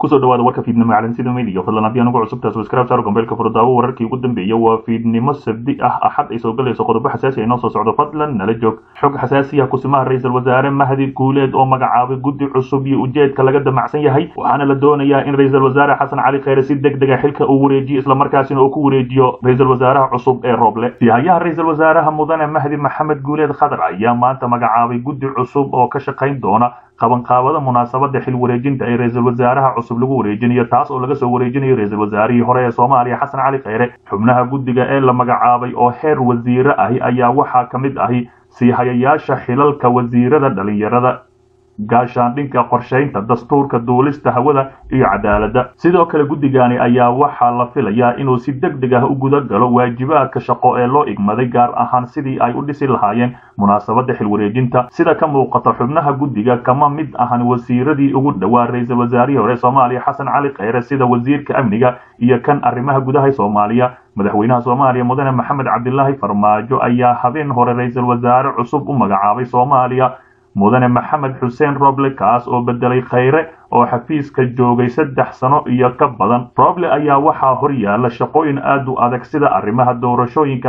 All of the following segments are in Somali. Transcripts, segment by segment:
kusoo dhawaada warka fiidnimo calansida media fadlan haddii anugu cusubtaa subscribe saaro gombeelka furdaawo wararkii ugu dambeeya waa fiidnimo sabdi ah axad ay soo galayso qodobo xasaasi ay noo soo socdo fadlan nala joog xog xasaasi ah kusimaha ra-iisul wasaare mahdi guuleed oo magacaabay guddi cusub iyo ujeedka laga damacsan yahay waxaana la doonayaa in ra-iisul wasaare xasan cali kheyre si deg dega xilka uu wareejiyo islamarkaasina uu ku wareejiyo ra-iisul wasaaraha cusub ee rooble sihayaha ra-iisul wasaaraha mudane mahdi maxamed guuleed khadar ayaa maanta magacaabay guddi cusub oo ka shaqayn doona qabanqaabada munaasabada xil wareejinta ee ra-iisul wasaaraha cusub lagu wareejinayo taas oo laga soo wareejinayo ra-iisul wasaarihii hore ee soomaaliya xasan cali kheyre xubnaha guddiga ee la magacaabay oo heer wasiire ahi ayaa waxaa ka mid ahi siihayayaasha xilalka wasiirada dhalinyarada gaashaandhinka qorshaynta dastuurka duulista hawada iyo cadaaladda sidoo kale guddigani ayaa waxaa la filayaa inuu si deg deg ah u guda galo waajibaadka shaqo ee loo igmaday gaar ahaan sidii ay u dhisi lahaayeen munaasabada xil wareejinta sida ka muuqata xubnaha guddiga kama mid ahan wasiiradii ugu dhowaa ra-iisul wasaarihii hore soomaaliya xasan cali kheyre sida wasiirka amniga iyo kan arrimaha gudaha soomaaliya madaxweynaha soomaaliya mudane maxamed cabdilaahi farmaajo ayaa habeen hore ra-iisul wasaare cusub u magacaabay soomaaliya mudane maxamed xuseen roble kaas oo bedelay kheyre oo xafiiska joogay saddex sano iyo ka badan roble ayaa waxaa hor yaala shaqooyin aad u adag sida arrimaha doorashooyinka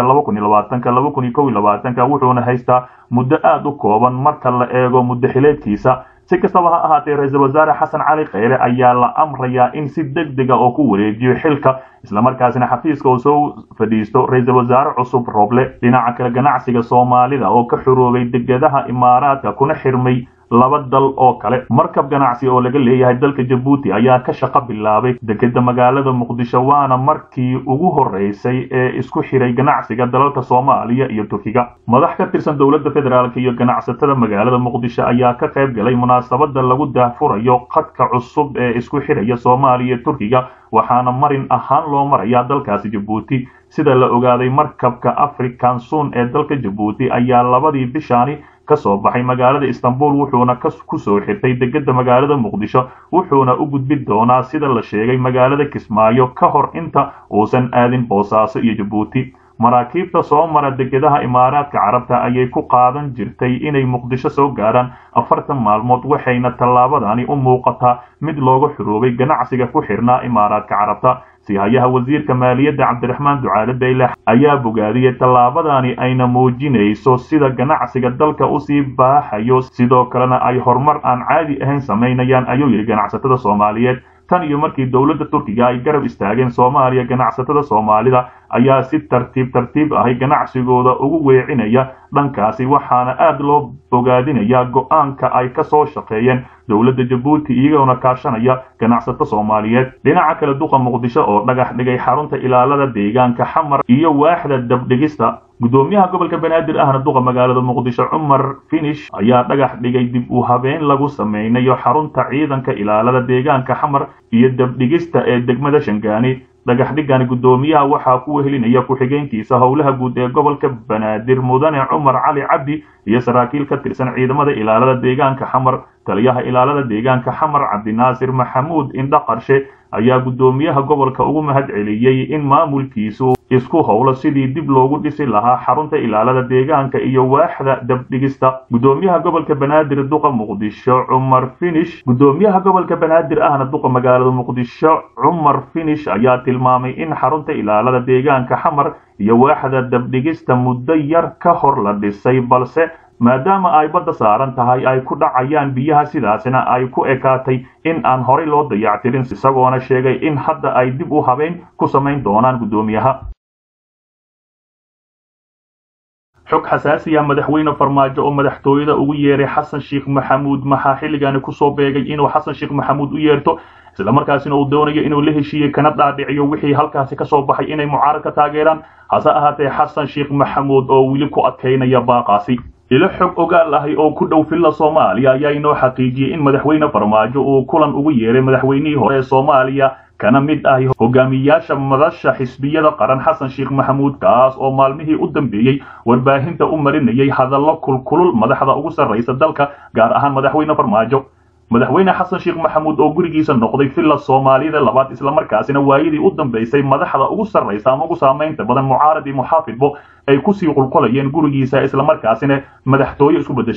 wuxuuna haystaa muddo aad u kooban marka la eego muddo xileedkiisa si kastaba ha ahaatee ra-iisul wasaare xasan cali kheyre ayaa la amrayaa in si deg dega oo ku wareejiyo xilka islamarkaasina xafiiska uu soo fadhiisto ra-iisul wasaare cusub roble dhinaca kale ganacsiga soomaalida oo ka xuroobay degadaha imaaraadka kuna xirmay laba dal oo kale markab ganacsi oo laga leeyahay dalka jabuuti ayaa ka shaqo bilaabay dekeda magaalada muqdisho waana markii ugu horeysay ee isku xiray ganacsiga dalalka soomaaliya iyo turkiga madax ka tirsan dowladda federaalk iyo ganacsatada magaalada muqdisho ayaa ka qayb galay munaasabada lagu daahfurayo khadka cusub ee isku xiraya soomaaliya iyo turkiga waxaana marin ahaan loo marayaa dalkaasi jabuuti sida la ogaaday markabka african sun ee dalka jabuuti ayaa labadii bishaani ka soo baxay magaalada istanbul wuxuuna ku soo xirtay degeda magaalada muqdisho wuxuuna u gudbi doonaa sida la sheegay magaalada kismaayo ka hor inta uusan aadin boosaaso iyo jabuuti maraakiibta soo mara degedaha imaaraadka carabta ayay ku qaadan jirtay inay muqdisho soo gaaraan afartan maalmood waxayna tallaabadani u muuqataa mid looga xuroobay ganacsiga ku xirnaa imaaraadka carabta sihayaha wasiirka maaliyadda cabdiraxmaan ducaale bayle ayaa bogaadiyey tallaabadani ayna muujinayso sida ganacsiga dalka usii baaxayo sidoo kalena ay horumar aan caadi ahayn samaynayaan ayuu yidhi ganacsatada soomaaliyeed tan iyo markii dowladda turkiga ay garab istaageen soomaaliya ganacsatada soomaalida ayaa si tartiib tartiib ahi ganacsigooda ugu weecinaya dhankaasi waxaana aad loo bogaadinayaa go-aanka ay ka soo shaqeeyeen dowladda jabuuti iyagoona kaashanaya ganacsato soomaaliyeed dhinaca kale duqa muqdisho oo dhagax dhigay xarunta ilaalada deegaanka xamar iyo waaxda dabdhigista gudoomiyaha gobolka banaadir ahna duqa magaalada muqdisho cumar finish ayaa dhagax dhigay dib u habeen lagu sameynayo xarunta ciidanka ilaalada deegaanka xamar iyo dabdhigista ee degmada shangaani dhagaxdhigani guddoomiyaha waxaa ku wehelinaya ku-xigeenkiisa howlaha guud ee gobolka banaadir mudane cumar cali cabdi iyo saraakiil ka tirsan ciidamada ilaalada deegaanka xamar taliyaha ilaalada deegaanka xamar cabdinaasir maxamuud indha qarshe ayaa guddoomiyaha gobolka ugu mahad celiyey in maamulkiisu isku howlo sidii dib loogu dhisi lahaa xarunta ilaalada deegaanka iyo waaxda dabdhigista guddoomiyaha gobolka banaadir duqa muqdisho cumar finish guddoomiyaha gobolka banaadir ahna duqa magaalada muqdisho cumar finish ayaa tilmaamay in xarunta ilaalada deegaanka xamar iyo waaxda dabdhigista muddo yar ka hor la dhisay balse maadaama ay badda saaran tahay ay ku dhacayaan biyaha sidaasna ay ku ekaatay in aan horay loo dayactirin isagoona sheegay in hadda ay dib u habeen ku samayn doonaan guddoomiyaha xog xasaasiya madaxweyne farmaajo oo madaxtooyada ugu yeeray xasan sheekh maxamuud maxaa xilligani kusoo beegay inuu xasan sheekh maxamuud u yeerto islamarkaasina uu doonayo inuu la heshiiyey kana dhaadhiciyo wixii halkaasi kasoo baxay inay mucaarad ka taageeraan hase ahaatee xasan sheekh maxamuud oo weli ku adkaynaya baaqaasi ilo xog ogaal ahi oo ku dhow filla soomaaliya ayaa inoo xaqiijiyey in madaxweyne farmaajo uu kulan ugu yeeray madaxweynihii hore ee soomaaliya kana mid ahi hogaamiyaasha madasha xisbiyada qaran xasan sheekh maxamuud kaas oo maalmihii u dambeeyey warbaahinta u marinayay hadallo kulkulul madaxda ugu sarraysa dalka gaar ahaan madaxweyne farmaajo madaxweyne xasan sheekh maxamuud oo gurigiisa noqday villa soomaaliyada labaad islamarkaasina waayadii u dambaysay madaxda ugu sarraysa ama ugu saamaynta badan mucaarad iyo muxaafidbo ay kusii qulqulayeen gurigiisa islamarkaasina madaxtooye isku bedeshay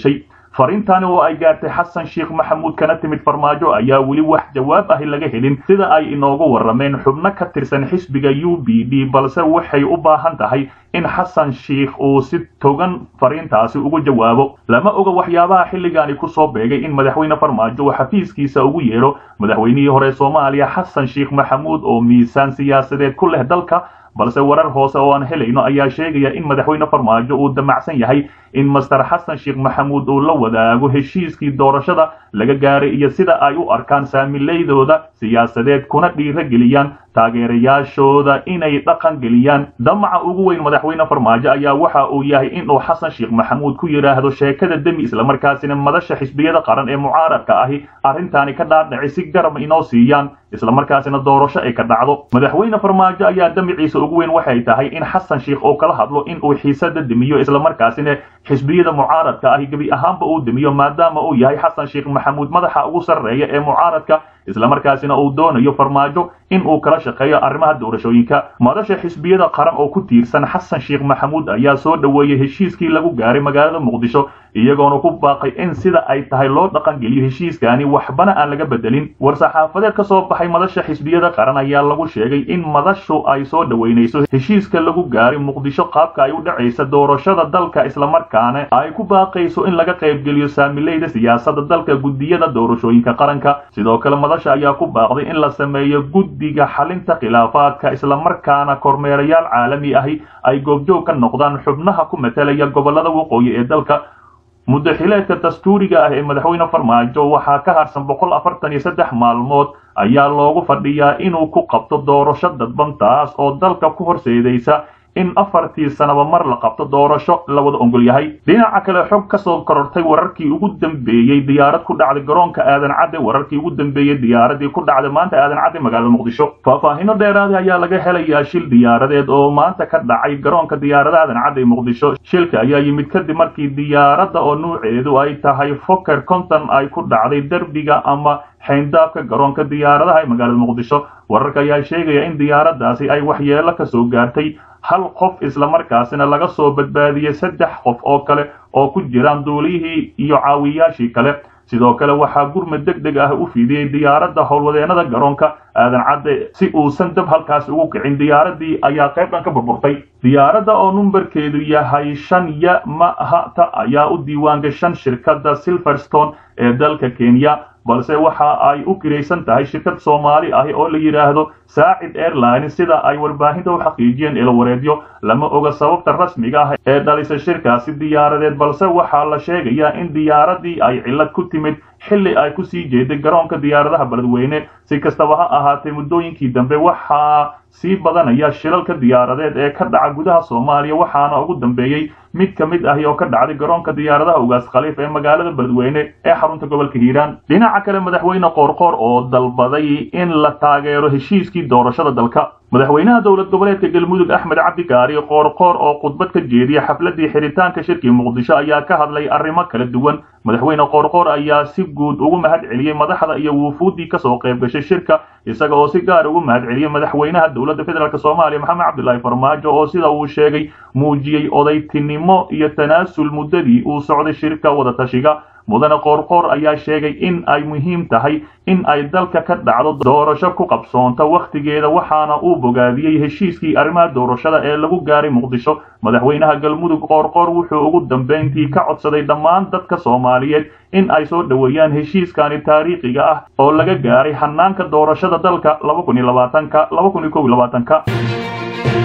fariintani oo ay gaartay xasan sheekh maxamuud kana timid farmaajo ayaa weli wax jawaab ahi laga helin sida ay inoogu warrameen xubno ka tirsan xisbiga u b d balse waxay u baahan tahay in xasan sheikh uu si togan fariintaasi ugu jawaabo lama oga waxyaabaha xilligaani kusoo beegay in madaxweyne farmaajo uu xafiiskiisa ugu yeedho madaxweynihii hore soomaaliya xasan sheekh maxamuud oo miisaan siyaasadeed ku leh dalka balse warar hoose oo aan helayno ayaa sheegaya in madaxweyne farmaajo uu damacsan yahay in master xasan sheekh maxamuud uu la wadaago heshiiskii doorashada laga gaaray iyo sida ay u arkaan saamileydooda siyaasadeed kuna dhiirageliyaan taageerayaashooda inay dhaqan geliyaan damaca ugu weyn madaxweyne farmaajo ayaa waxa uu yahay inuu xasan sheekh maxamuud ku yidhaahdo sheekada demi islamarkaasina madasha xisbiyada qaran ee mucaaradka ahi arrintaani ka dhaadhaci si garab inoo siiyaan islamarkaasina doorasho ay ka dhacdo madaxweyne farmaajo ayaa damiciisa ugu weyn waxay tahay in xasan sheekh uu kala hadlo in uu xiisada demiyo islamarkaasina xisbiyada mucaaradka ahi gebi ahaanba uu demiyo maadaama uu yahay xasan sheekh maxamuud madaxa ugu sarreeya ee mucaaradka islamarkaasina uu doonayo farmaajo in uu kala shaqeeyo arrimaha doorashooyinka madasha xisbiyada qaran oo ku tiirsan xasan sheekh maxamuud ayaa soo dhoweeyey heshiiskii lagu gaaray magaalada muqdisho iyagoona ku baaqay in sida ay tahay loo dhaqangeliyo heshiiskaani waxbana aan laga bedelin war-saxaafadeed ka soo baxay madasha xisbiyada qaran ayaa lagu sheegay in madashu ay soo dhoweynayso heshiiska lagu gaaray muqdisho qaabka ay u dhacaysa doorashada dalka islamarkaana ay ku baaqayso in laga qaybgeliyo saamileyda siyaasada dalka guddiyada doorashooyinka qaranka sidoo kale madasha ayaa ku baaqday in la sameeyo guddiga xalinta khilaafaadka islamarkaana kormeerayaal caalami ahi ay goobjoog ka noqdaan xubnaha ku matalaya gobolada waqooyi ee dalka muddaxileedka dastuuriga ah ee madaxweyne farmaajo waxaa ka harsan boqol afartan iyo saddex maalmood ayaa loogu fadhiyaa inuu ku qabto doorasho dadban taas oo dalka ku horseedaysa in afartii sanaba mar la qabto doorasho la wada ongol yahay dhinaca kale xog ka soo korortay wararkii ugu dambeeyey diyaarad ku dhacday garoonka aadan cadde wararkii ugu dambeeyey diyaaradii ku dhacday maanta aadan cadde magaalada muqdisho faahfaahino dheeraada ayaa laga helayaa shil diyaaradeed oo maanta ka dhacay garoonka diyaarada aadan cadde muqdisho shilka ayaa yimid kadib markii diyaaradda oo nuuceedu ay tahay foker conton ay ku dhacday derbiga ama xayndaabka garoonka diyaaradaha ee magaalada muqdisho wararka ayaa sheegaya in diyaaraddaasi ay waxyeelo ka soo gaartay hal qof islamarkaasina laga soo badbaadiyey saddex qof oo kale oo ku jiraan duuliyihii iyo caawiyaashii kale sidoo kale waxaa gurmad deg deg ah u fidiyey diyaaradda howlwadeenada garoonka aadan cadde si uusan dab halkaas ugu kicin diyaaradii ayaa qaybdhan ka burburtay diyaaradda oo numberkeedu yahay shan ya mahata ayaa u diiwaangashan shirkadda silverstone ee dalka kenya balse waxa ay u kiraysan tahay shirkad soomaali ahi oo la yidhaahdo saacid airline sida ay warbaahinta u xaqiijiyeen ilawareedyo lama oga sababta rasmiga ah ee dhalisa shirkaasi diyaaradeed balse waxaa la sheegayaa in diyaaradii ay cillad ku timid xilli ay ku sii jeeday garoonka diyaaradaha beledweyne si kastaba ha ahaatee muddooyinkii dambe waxaa sii badanaya shilalka diyaaradeed ee ka dhaca gudaha soomaaliya waxaana ugu dambeeyey mid ka mid ahi oo ka dhacday garoonka diyaaradaha ugaas khaliif ee magaalada beledweyne ee xarunta gobolka hiiraan dhinaca kale madaxweyne qoorqoor oo dalbaday in la taageero heshiiskii doorashada dalka madaxweynaha dowlad goboleedka galmudug axmed cabdikaari qoorqoor oo khudbad ka jeediya xafladii xiritaanka shirkii muqdisho ayaa ka hadlay arrimo kala duwan madaxweyne qoorqoor ayaa si guud ugu mahad celiyey madaxda iyo wuufuuddii kasoo qayb gashay shirka isaga oo si gaar ugu mahad celiyey madaxweynaha dowladda federaalk soomaaliya maxamed cabdilaahi farmaajo oo sida uu sheegay muujiyey odaytinimo iyo tanaasul muddadii uu socday shirka wadatashiga mudane qoorqoor ayaa sheegay in ay muhiim tahay in ay dalka ka dhacdo doorasho ku qabsoonta wakhtigeeda waxaana uu bogaadiyey heshiiskii arrimaha doorashada ee lagu gaaray muqdisho madaxweynaha galmudug qoorqoor wuxuu ugu dambayntii ka codsaday dhammaan dadka soomaaliyeed in ay soo dhoweeyaan heshiiskani taariikhiga ah oo laga gaaray hanaanka doorashada dalka ka